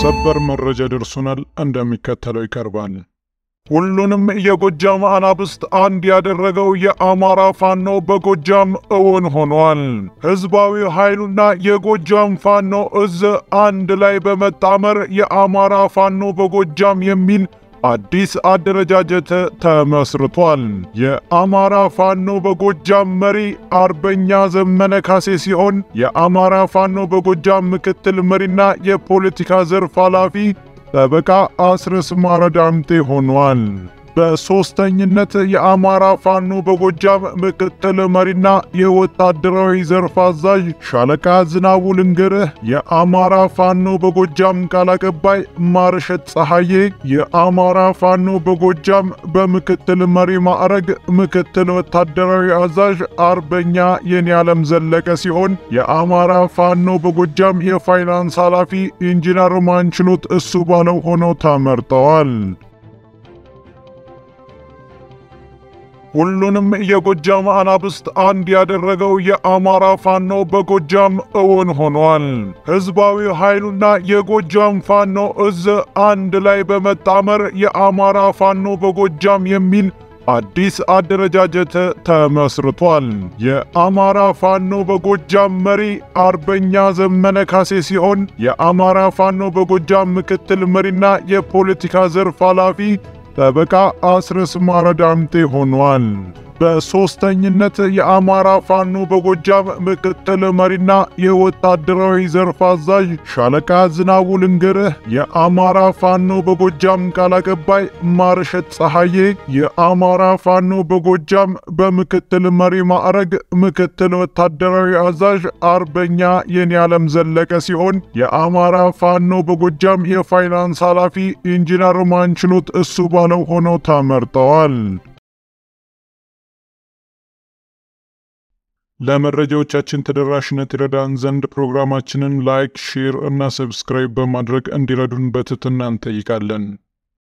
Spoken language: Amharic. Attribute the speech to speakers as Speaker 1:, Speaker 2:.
Speaker 1: ሰበር መረጃ ደርሶናል፣ እንደሚከተለው ይቀርባል። ሁሉንም የጎጃም አናብስት አንድ ያደረገው የአማራ ፋኖ በጎጃም እውን ሆኗል። ሕዝባዊ ኃይሉና የጎጃም ፋኖ እዝ አንድ ላይ በመጣመር የአማራ ፋኖ በጎጃም የሚል አዲስ አደረጃጀት ተመስርቷል። የአማራ ፋኖ በጎጃም መሪ አርበኛ ዘመነ ካሴ ሲሆን የአማራ ፋኖ በጎጃም ምክትል መሪና የፖለቲካ ዘርፍ ኃላፊ ጠበቃ አስረስ ማረ ዳምጤ ሆኗል። በሦስተኝነት የአማራ ፋኖ በጎጃም ምክትል መሪና የወታደራዊ ዘርፍ አዛዥ ሻለቃ ዝናቡ ልንገርህ፣ የአማራ ፋኖ በጎጃም ቃል አቀባይ ማርሸት ፀሐዬ፣ የአማራ ፋኖ በጎጃም በምክትል መሪ ማዕረግ ምክትል ወታደራዊ አዛዥ አርበኛ የኔ ዓለም ዘለቀ ሲሆን የአማራ ፋኖ በጎጃም የፋይናንስ ኃላፊ ኢንጂነር ማንችሎት እሱ ባለው ሆነው ተመርጠዋል። ሁሉንም የጎጃም አናብስት አንድ ያደረገው የአማራ ፋኖ በጎጃም እውን ሆኗል። ሕዝባዊ ኃይሉና የጎጃም ፋኖ እዝ አንድ ላይ በመጣመር የአማራ ፋኖ በጎጃም የሚል አዲስ አደረጃጀት ተመስርቷል። የአማራ ፋኖ በጎጃም መሪ አርበኛ ዘመነ ካሴ ሲሆን የአማራ ፋኖ በጎጃም ምክትል መሪና የፖለቲካ ዘርፍ ኃላፊ ጠበቃ አስረስ ማረ ዳምጤ ሆኗል። በሦስተኝነት የአማራ ፋኖ በጎጃም ምክትል መሪና የወታደራዊ ዘርፍ አዛዥ ሻለቃ ዝናቡ ልንገርህ፣ የአማራ ፋኖ በጎጃም ቃል አቀባይ ማርሸት ፀሐዬ፣ የአማራ ፋኖ በጎጃም በምክትል መሪ ማዕረግ ምክትል ወታደራዊ አዛዥ አርበኛ የኔ ዓለም ዘለቀ ሲሆን የአማራ ፋኖ በጎጃም የፋይናንስ ኃላፊ ኢንጂነር ማንችሎት እሱ ባለው ሆነው ተመርጠዋል። ለመረጃዎቻችን ተደራሽነት ይረዳን ዘንድ ፕሮግራማችንን ላይክ፣ ሼር እና ሰብስክራይብ በማድረግ እንዲረዱን በትህትና እንጠይቃለን።